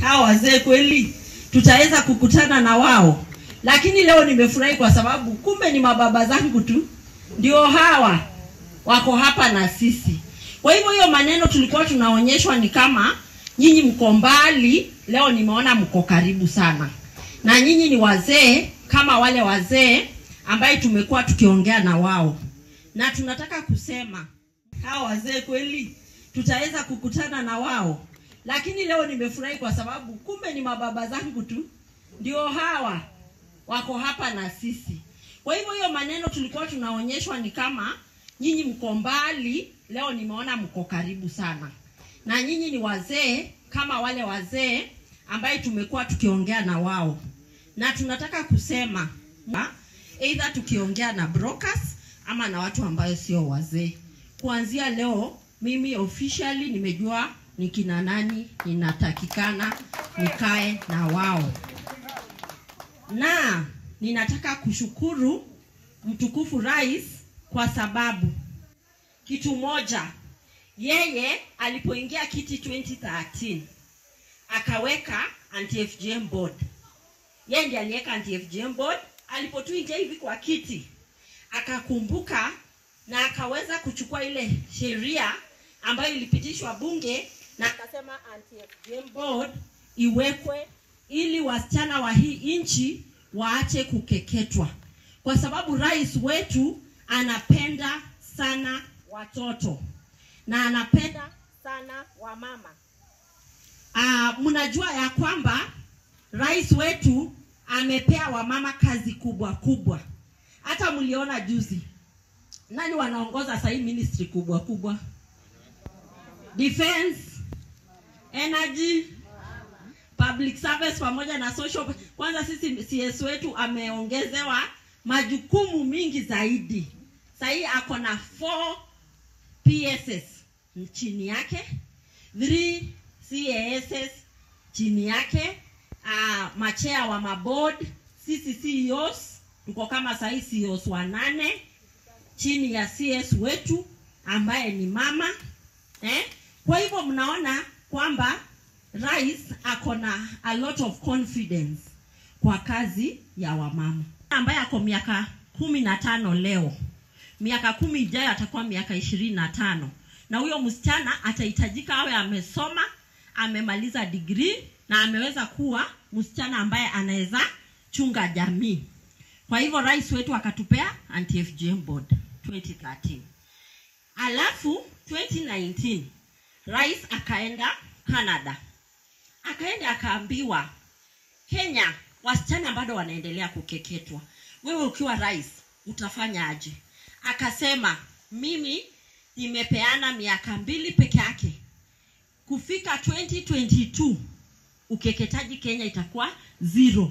hawa wazee kweli tutaweza kukutana na wao lakini leo nimefurahi kwa sababu kumbe ni mababa zangu tu ndio hawa wako hapa na sisi kwa hivyo hiyo maneno tulikuwa tunaonyeshwa ni kama nyinyi mko mbali leo nimeona mko karibu sana na nyinyi ni wazee kama wale wazee ambaye tumekuwa tukiongea na wao na tunataka kusema hawa wazee kweli tutaweza kukutana na wao lakini leo nimefurahi kwa sababu kumbe ni mababa zangu tu ndio hawa wako hapa na sisi kwa hivyo hiyo maneno tulikuwa tunaonyeshwa ni kama nyinyi mko mbali leo nimeona mko karibu sana na nyinyi ni wazee kama wale wazee ambaye tumekuwa tukiongea na wao na tunataka kusema either tukiongea na brokers ama na watu ambayo sio wazee kuanzia leo mimi officially nimejua ni kina nani ninatakikana nikae na wao na ninataka kushukuru mtukufu rais kwa sababu kitu moja yeye alipoingia kiti 2013 akaweka anti FGM board yeye ndiye aliweka anti FGM board alipotuingia hivi kwa kiti akakumbuka na akaweza kuchukua ile sheria ambayo ilipitishwa bunge na akasema anti FGM board iwekwe ili wasichana wa hii nchi waache kukeketwa kwa sababu rais wetu anapenda sana watoto na anapenda sana wamama uh, mnajua ya kwamba rais wetu amepea wamama kazi kubwa kubwa hata mliona juzi nani wanaongoza sahii ministry kubwa kubwa defense energy public service pamoja na social kwanza sisi cs wetu ameongezewa majukumu mingi zaidi sahii ako na 4 pss chini yake 3 cass chini yake uh, machea wa maboard sisi ceos tuko kama sahii ceos wanane chini ya cs wetu ambaye ni mama eh? kwa hivyo mnaona kwamba rais ako na a lot of confidence kwa kazi ya wamama ambaye ako miaka kumi na tano leo miaka kumi ijayo atakuwa miaka ishirini na tano na huyo msichana atahitajika awe amesoma amemaliza digrii na ameweza kuwa msichana ambaye anaweza chunga jamii kwa hivyo rais wetu akatupea anti FGM board 2013 alafu 2019 rais akaenda canada akaenda akaambiwa kenya wasichana bado wanaendelea kukeketwa wewe ukiwa rais utafanya aje akasema mimi nimepeana miaka mbili peke yake kufika 2022 ukeketaji kenya itakuwa zero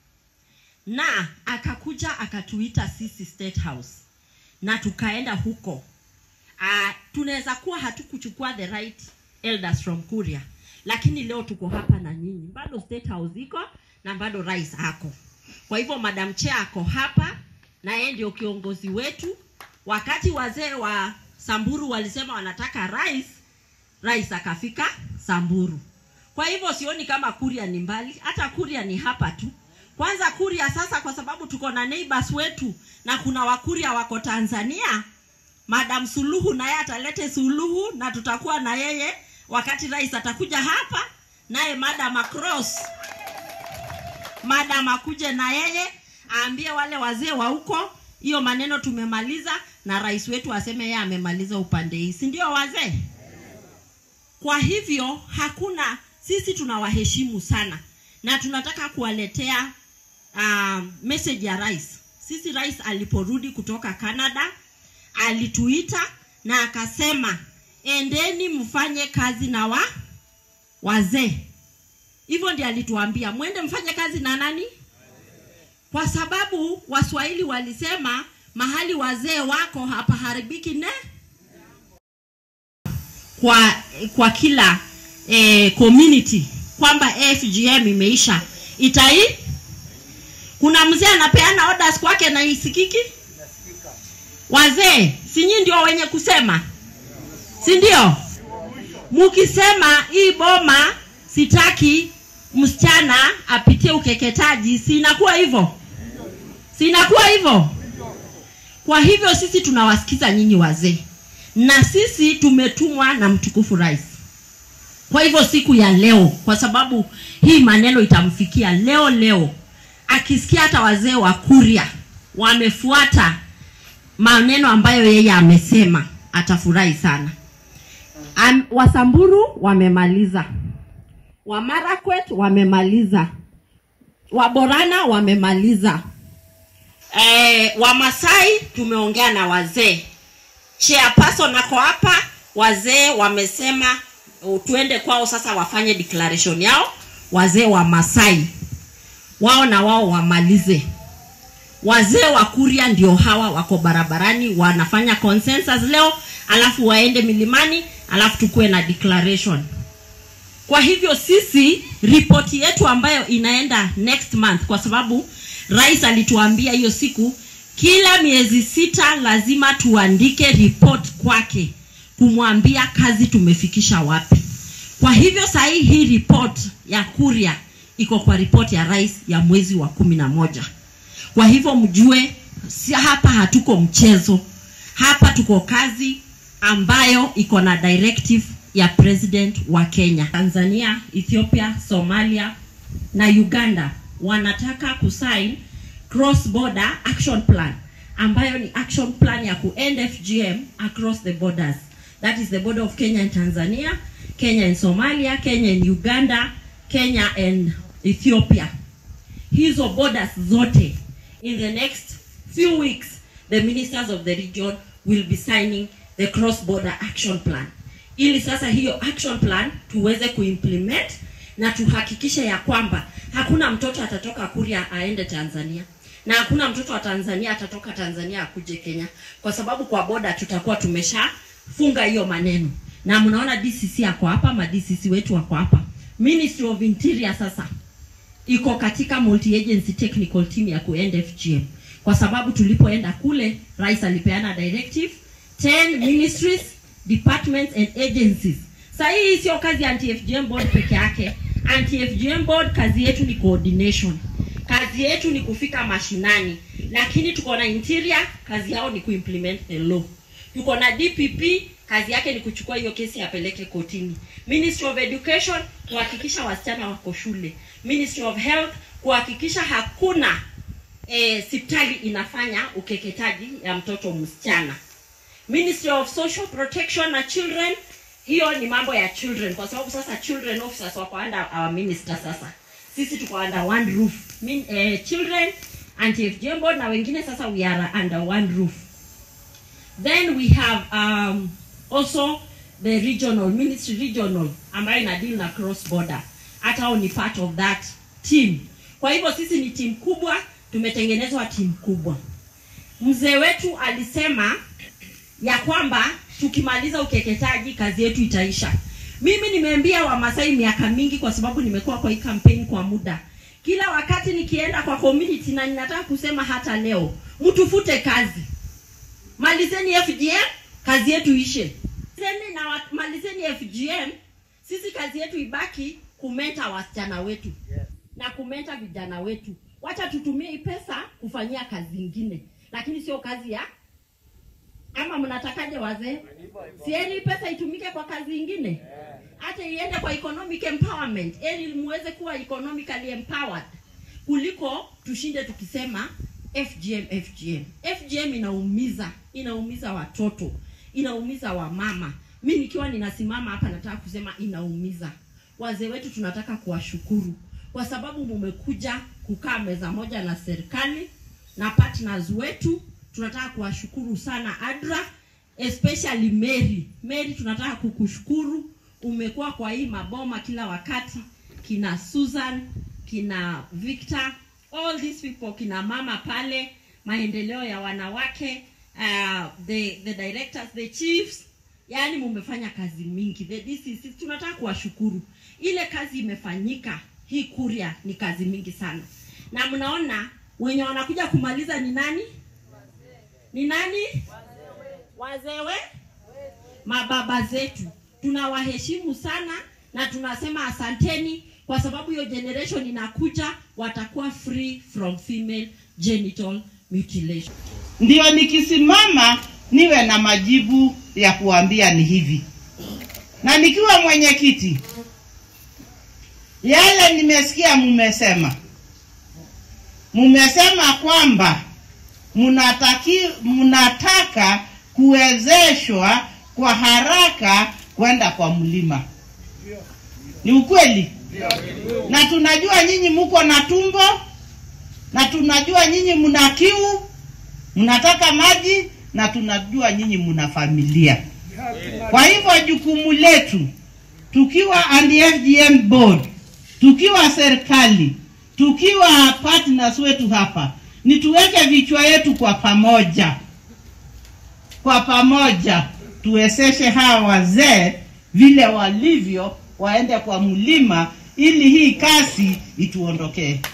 na akakuja akatuita sisi state house na tukaenda huko uh, tunaweza kuwa hatukuchukua the right elders from kuria lakini leo tuko hapa na nyinyi bado state house iko na bado rais ako kwa hivyo madam chair ako hapa na yeye ndio kiongozi wetu wakati wazee wa samburu walisema wanataka rais rais akafika samburu kwa hivyo sioni kama kuria ni mbali hata kuria ni hapa tu kwanza kuria sasa kwa sababu tuko na neighbors wetu na kuna wakuria wako tanzania madam suluhu naye atalete suluhu na tutakuwa na yeye wakati rais atakuja hapa naye madam across madam akuje na yeye aambie wale wazee wa huko hiyo maneno tumemaliza na rais wetu aseme yeye amemaliza upande hii si ndio wazee kwa hivyo hakuna sisi tunawaheshimu sana na tunataka kuwaletea uh, message ya rais sisi rais aliporudi kutoka canada alituita na akasema endeni mfanye kazi na wa wazee hivyo ndi alituambia mwende mfanye kazi na nani kwa sababu waswahili walisema mahali wazee wako hapaharibiki ne kwa kwa kila eh, community kwamba fgm imeisha itai kuna mzee anapeana orders kwake na isikiki wazee sinyi ndio wenye kusema si ndio mukisema hii boma sitaki msichana apitie ukeketaji si inakuwa hivyo si inakuwa hivyo kwa hivyo sisi tunawasikiza nyinyi wazee na sisi tumetumwa na mtukufu rais kwa hivyo siku ya leo kwa sababu hii maneno itamfikia leo leo akisikia hata wazee wa kuria wamefuata maneno ambayo yeye amesema atafurahi sana Am, wasamburu wamemaliza wamarakwet wamemaliza waborana wamemaliza e, wamasai tumeongea na wazee chairperson ako hapa wazee wamesema uh, tuende kwao sasa wafanye declaration yao wazee wa masai wao na wao wamalize wazee wa kuria ndio hawa wako barabarani wanafanya consensus leo alafu waende milimani alafu tukuwe na declaration kwa hivyo sisi ripoti yetu ambayo inaenda next month kwa sababu rais alituambia hiyo siku kila miezi sita lazima tuandike report kwake kumwambia kazi tumefikisha wapi kwa hivyo sahii hii report ya kuria iko kwa ripoti ya rais ya mwezi wa kumi na moja kwa hivyo mjue si hapa hatuko mchezo hapa tuko kazi ambayo iko na directive ya president wa kenya tanzania ethiopia somalia na uganda wanataka kusign cross border action plan ambayo ni action plan ya kuend fgm across the borders that is the border of kenya and tanzania kenya and somalia kenya and uganda kenya and ethiopia hizo borders zote in the next few weeks the ministers of the region will be signing the cross border action plan ili sasa hiyo action plan tuweze kuimplement na tuhakikishe ya kwamba hakuna mtoto atatoka kuria aende tanzania na hakuna mtoto wa tanzania atatoka tanzania akuje kenya kwa sababu kwa boda tutakuwa tumeshafunga hiyo maneno na mnaona dcc ako hapa ma dcc wetu wako hapa ministry of interior sasa iko katika multi agency technical team ya kuend fgm kwa sababu tulipoenda kule rais alipeana directive 10 ministries departments and agencies sa hii sio kazi ya anti-fgm board peke yake anti-fgm board kazi yetu ni coordination kazi yetu ni kufika mashinani lakini tuko na interior kazi yao ni kuimplement the law tuko na dpp kazi yake ni kuchukua hiyo kesi apeleke kotini ministry of education kuhakikisha wasichana wako shule ministry of health kuhakikisha hakuna eh, sipitali inafanya ukeketaji ya mtoto msichana ministry of social protection na children hiyo ni mambo ya children kwa sababu sasa children officers wako under our minister sasa sisi tuko under one roof Min, eh, children anti-FGM board na wengine sasa we are under one roof then we have um, also the regional ministry regional ambayo ina deal na cross border hata hao ni part of that team kwa hivyo sisi ni timu kubwa tumetengenezwa timu kubwa mzee wetu alisema ya kwamba tukimaliza ukeketaji kazi yetu itaisha mimi nimeambia wamasai miaka mingi kwa sababu nimekuwa kwa hii kampeni kwa muda kila wakati nikienda kwa community na ninataka kusema hata leo mtufute kazi malizeni fgm kazi yetu ishe Malizeni na wa- malizeni fgm sisi kazi yetu ibaki kumenta wasichana wetu na kumenta vijana wetu wacha tutumie hii pesa kufanyia kazi ingine lakini sio kazi ya ama mnatakaje wazee sieni pesa itumike kwa kazi ingine hata iende kwa economic empowerment ili muweze kuwa economically empowered kuliko tushinde tukisema fgm fgm fgm inaumiza inaumiza watoto inaumiza wamama mi nikiwa ninasimama hapa nataka kusema inaumiza wazee wetu tunataka kuwashukuru kwa sababu mumekuja kukaa meza moja na serikali na partners wetu tunataka kuwashukuru sana adra especially mary mary tunataka kukushukuru umekuwa kwa hii maboma kila wakati kina susan kina victor all these people kina mama pale maendeleo ya wanawake uh, the, the directors the chiefs yaani mumefanya kazi mingi the DCC, tunataka kuwashukuru ile kazi imefanyika hii kuria ni kazi mingi sana na mnaona wenye wanakuja kumaliza ni nani ni nani wazewe mababa zetu tunawaheshimu sana na tunasema asanteni kwa sababu hiyo generation inakuja watakuwa free from female genital mutilation ndio nikisimama niwe na majibu ya kuambia ni hivi na nikiwa mwenyekiti yale nimesikia mumesema mumesema kwamba mnataki mnataka kuwezeshwa kwa haraka kwenda kwa mlima ni ukweli na tunajua nyinyi muko na tumbo na tunajua nyinyi mna kiu mnataka maji na tunajua nyinyi mna familia kwa hivyo jukumu letu tukiwa FGM board tukiwa serikali tukiwa partners wetu hapa ni tuweke vichwa yetu kwa pamoja kwa pamoja tuwezeshe hawa wazee vile walivyo waende kwa mlima ili hii kasi ituondokee